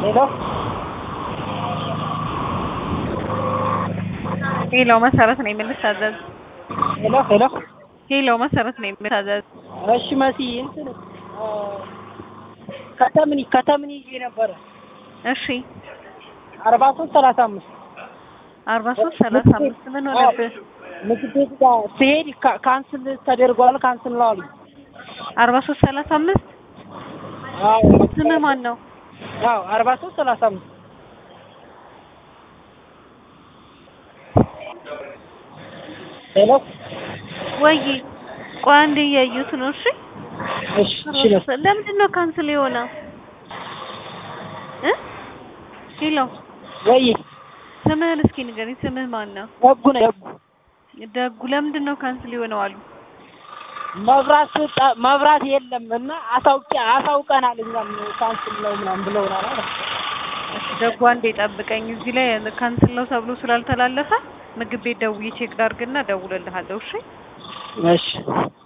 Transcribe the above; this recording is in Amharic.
ሄሎ ሄሎ መሰረት ነው የምንታዘዝ። ሄሎ ሄሎ ሄሎ መሰረት ነው የምንታዘዝ። እሺ መሲ እንትን ከተምን ከተምን ይዤ ነበረ እሺ አርባ ሶስት ሰላሳ አምስት አርባ ሶስት ሰላሳ አምስት ምን ሆነብህ? ምግብ ቤት ጋር ስሄድ ካ- ካንስል ተደርጓል ካንስል ነው አሉኝ። አርባ ሶስት ሰላሳ አምስት አዎ ስምህ ማን ነው? አዎ አርባ ሶስት ሰላሳ አምስት ሄሎ ወይ ቆይ አንዴ እያዩት ነው። እሺ እሺ እሺ መሲ ለምንድን ነው ካንስል የሆነው? እ ሄሎ ወይ ስምህን እስኪ ንገረኝ። ስምህ ማን ነው? ደጉ ነው ደጉ ደጉ ለምንድን ነው ካንስል የሆነው አሉ? መብራት ጠ- መብራት የለም እና አሳውቂ አሳውቀናል እኛም ካንስል ነው ምናምን ብለውናል አለ። እሺ ደጉ አንዴ ጠብቀኝ። እዚህ ላይ ካንስል ነው ተብሎ ስላልተላለፈ ምግብ ቤት ደውዬ ቼክ ላድርግና እደውልልሃለሁ። እሺ እሺ